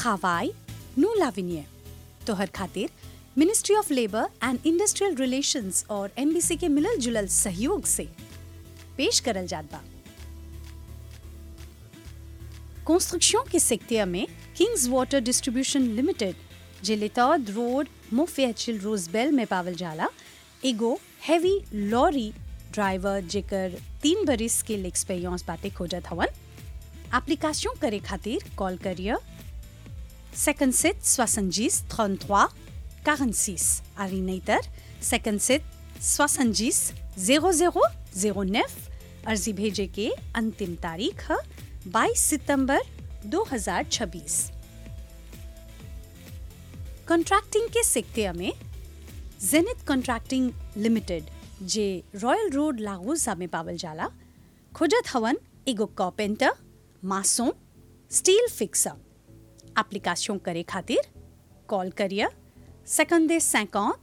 travail nous l'avenir तोहर खातिर ministry of labour and industrial relations और एमबीसी के मिलल जुलल सहयोग से पेश करल जात बा कंस्ट्रक्शन के सेक्टर में किंग्स वाटर डिस्ट्रीब्यूशन लिमिटेड जे लेतौद रोड मोफेचिल रोजबेल में पावल जाला एगो हैवी लॉरी ड्राइवर जेकर तीन बरिस के एक्सपीरियंस बाटे खोजत हवन एप्लीकेशन करे खातिर कॉल करिए 57 70 33 46 आरी नहींतर 57 70 00 09 अर्जी भेजे के अंतिम तारीख है 22 सितंबर 2026 कॉन्ट्रैक्टिंग के सेक्टर में जेनिथ कॉन्ट्रैक्टिंग लिमिटेड जे रॉयल रोड लागोसा में पावल जाला खोजत हवन एगो carpenter mason steel fixer application करे खातिर कॉल करिए सेकंडे 50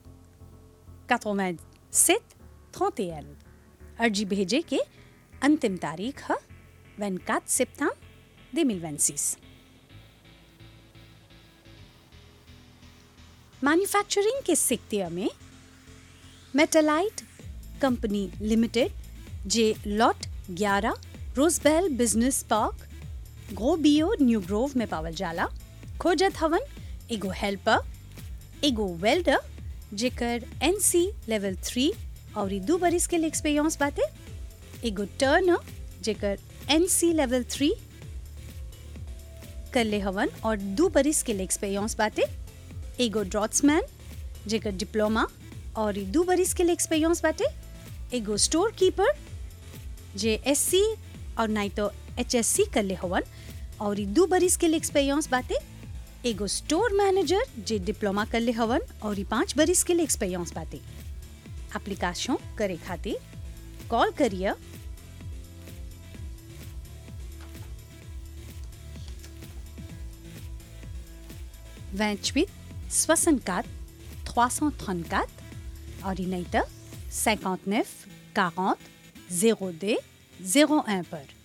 87 31 अर्जी भेजे के अंतिम तारीख है 24 सितंबर 2026 मैन्युफैक्चरिंग के सेक्टर में मेटालाइट कंपनी लिमिटेड जे लॉट 11 रोजबेल बिजनेस पार्क ग्रोबियो न्यू ग्रोव में पावल जाला खोजत हवन एगो हेल्पर एगो वेल्डर जेकर एनसी लेवल थ्री और दू बरिस के एक्सपीरियंस बाटे एगो टर्नर जेकर एनसी लेवल थ्री कर ले हवन और दू बरिस के एक्सपीरियंस बाटे एगो ड्रॉट्समैन जेकर डिप्लोमा और दू बरिस के एक्सपीरियंस बाटे एगो स्टोर कीपर जे एससी और नहीं तो एच एस सी कर ले हवन और दू बरिस के एक्सपीरियंस बाटे एगो स्टोर मैनेजर जे डिप्लोमा कर ले हवन और पाँच बरिस के एक्सपीरियंस बाटे एप्लीकेशन करे खातिर कॉल करिए vingt-huit soixante-quatre trois cent trente-quatre और नहीं तो 59 40 02 01 पर